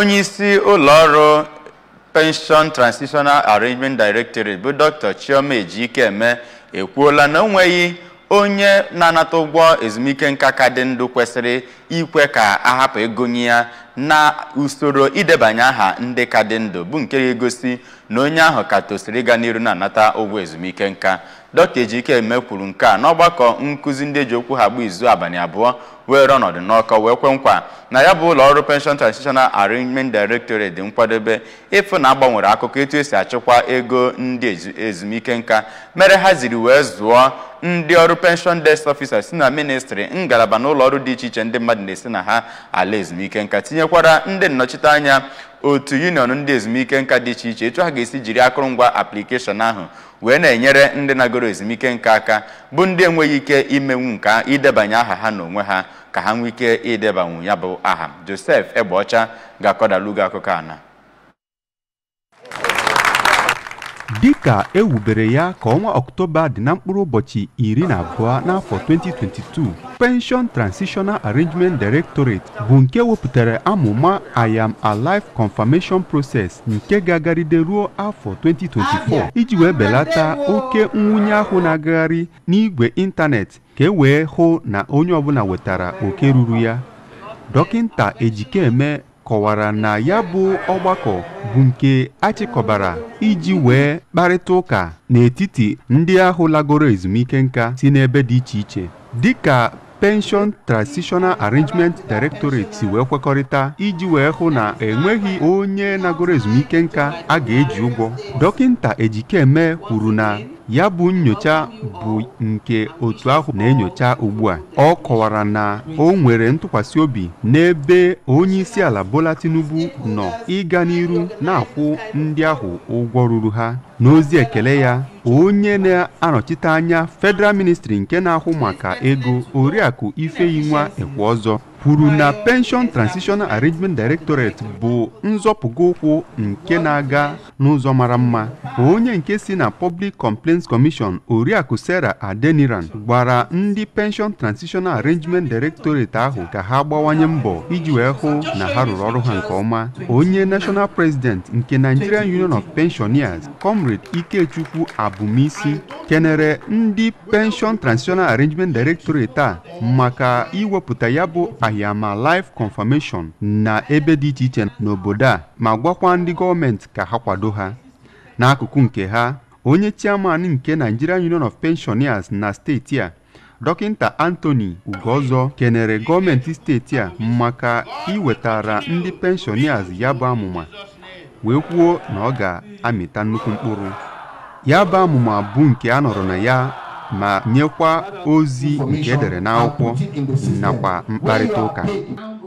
onye isi ụlọọrụ pension transitional arrangement directorate bụ dr chioma ejikeme ekwuola na o nweghị onye na-anata ụgwọ ezumike nka ka dị ndụ kwesịrị ikwe ka ahapụ egonye ya na usoro idebanye aha ndị ka dị ndụ bụ nke ga-egosi na onye ahụ ka tosiri ịga n'iru na-anata ụgwọ ezumike nka dr ejikeme kwuru nke a n'ọgbakọ nkụzi ndị eji okwu ha gba izu abalị abụọ were ọnọdụ n'ọkọ wee kwe nkwa na ya bụ ụlọ ọrụ pension transitional arrangement directorate dị nkwadobe ịfụ na agbanwere akụkọ etu esi achịkwa ego ndị ezumike nka mere ha ziri wee zụọ ndị ọrụ pension desk officers si na ministry ngalaba na ụlọ ọrụ dị iche iche ndị mmadụ na-esi na ha ala ezumike nka tinyekwara ndị nnọchiteanya otu union ndị ezumike nka dị iche iche etu ha ga-esi jiri akụrụngwa application ahụ wee na-enyere ndị nagoro ezumike nka aka bụ ndị enweghị ike imenwu nka idebanye aha ha n'onwe ha ka ha nwee ike idebanwu ya bụ aha josef egbeọcha ga-akọdalugo akụkọ ana dịka e wubere ya ka ọnwa ọktoba dị na mkpụrụ ụbọchị iri na abụọ n'afọ 2022 pension transitional arrangement directorate bụ nke wepụtara amụma i am alive confirmation process nke ga-agaride ruo afọ 2024 iji wee belata oke nwunye ahụ na-agagharị n'igwe ịntanetị ka e wee hụ na onye ọbụla wetara oke ruru ya dọkịnta ejikeme kọwara na ya bụ ọgbakọ bụ nke achịkọbara iji wee kparịta ụka n'etiti ndị ahụ lagoro ezumike nka si n'ebe dị iche iche dịka pension transitional arrangement directorate si wee kwekọrịta iji wee hụ na enweghị onye nagoro ezumike nka a ga-eji ụgwọ dọkịnta ejikeme kwuru na ya bụ nyocha bụ nke otu ahụ na-enyocha ugbu a ọ kọwara na o nwere ntụkwasị obi n'ebe onye isi ala Bola Tinubu nọ ịga n'iru na-akwụ ndị ahụ ụgwọ ruru ha n'ozi ekele ya onye na-anọchite anya Federal Ministry nke na-ahụ maka ego oriakụ Ifeyinwa Ekwe ọzọ kwuru na pension transitional arrangement directorate bụ nzọpụga ụkwụ nke na-aga n'ụzọ mara mma onye nke si na public complaints commission oriakụ sarah adeniran gwara ndị pension transitional arrangement directorate ahụ ka ha gbawanye mbọ iji wee hụ na ha rụrụ ọrụ ha nke ọma onye national president nke nigerian union of pensioners comrade ikechukwu abumisi kenere ndị pension transitional arrangement directorate a maka iwepụta ya bụ ahịama life confirmation na ebe dị iche iche n'obodo a ma gwakwa ndị gọọmenti ka ha kwado ha n'akụkụ nke ha onye chairman nke Nigerian Union of Pensioners na steeti a dọkịnta Anthony Ugozo kenere gọọmenti steeti a maka iwetara ndị pensioners ya bụ amụma wee kwuo na ọ ga-amịta nnukwu mkpụrụ ya bụ amụma bụ nke a nọrọ na ya ma nyekwa ozi nke edere n'akwụkwọ nakwa mkparịta ụka